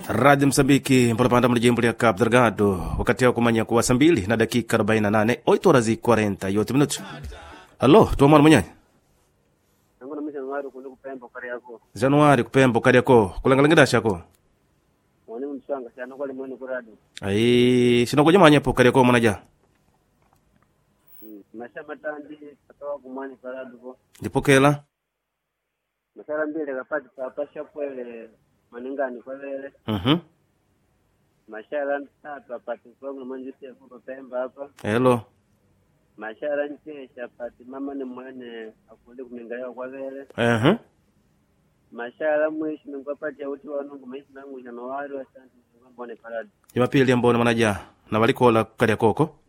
Rádio Moçambique, mpolopanda mu lijimbo lya Cabo Delgado, wakati wa kumanya kuwa saa mbili na dakika 48 8 horas e 48 minutos. Alô, tua mwana munyanya nangu namisha nwari kundi kupemba kari yako Januari kupemba ukali yako kulangalangida shako mwani msanga sana kwali mwene kuradi ai sinakuja manya po ukali yako mwanaja masha matandi katoa kumwani karadu ko ndipokela masara mbili kapati papasha kwele maningani kwelele mhm mashara ntatu apati kwangu mwanjisi yakupa pemba hapa hello mashara nkesha apati mama ni mwene akundi kumingalio kwavele mhm mashara mwishi ningwapati yauti wanungu maisi nangu janawari wasanti mbone karadu Jumapili ambone mwanaja na walikola kukali yakoko